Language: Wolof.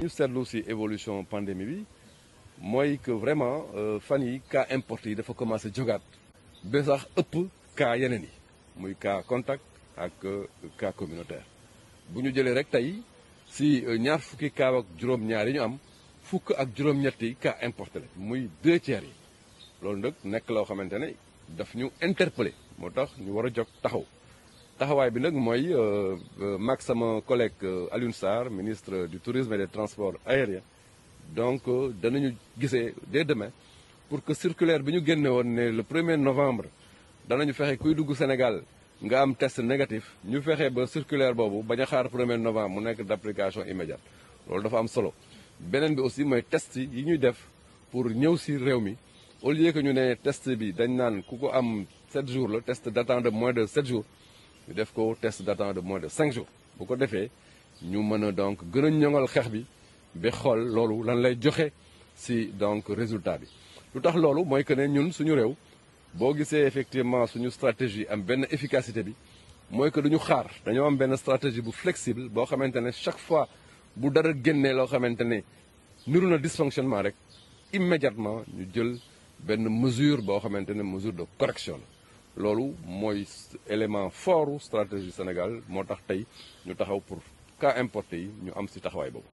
ñu seetlu ci évolution pandémie bi mooy que vraiment fan yi cas importé yi dafa commencé jógaat ba sax ëpp cas yeneen yi muy cas contact ak cas communautaire bu ñu jëlee rek tey ci ñaar fukki cas ak juróom-ñaar yi ñu am fukk ak juróom-ñetti cas importé la muy deux tiers yi loolu nag nekk loo xamante ne daf ñu interpellé moo tax ñu war a jóg taxaw taxawaay bi nag mooy mag sama collègue Alioune Sarr ministre du tourisme et des transports aériens donc danañu gisee dès demain pour que circulaire bi ñu génne woon ne le premier novembre danañu fexe kuy dugg Sénégal nga am test négatif ñu fexe ba circulaire boobu bañ a xaar premier novembre mu nekk d'application immédiate loolu dafa am solo beneen bi aussi mooy test yi ñuy def pour ñëw si réew mi au lieu que ñu ne test bi dañ naan ku ko am 7 jours la test datant de moins de 7 jours ñu def ko test datant de moins de 5 jours bu ko defee ñu mën a donc gën a ñoŋal xeex bi ba xool loolu lan lay joxe si donc résultat bi. lu tax loolu mooy que ne ñun suñu réew boo gisee effectivement suñu stratégie am benn efficacité bi mooy que duñu xaar dañoo am benn stratégie bu flexible boo xamante ne chaque fois bu dara génnee loo xamante ne niru na dysfonctionnement rek immédiatement ñu jël benn mesure boo xamante ne mesure de correction la loolu mooy élément fort stratégie Sénégal moo tax tey ñu taxaw pour cas importé yi ñu am ci taxawaay boobu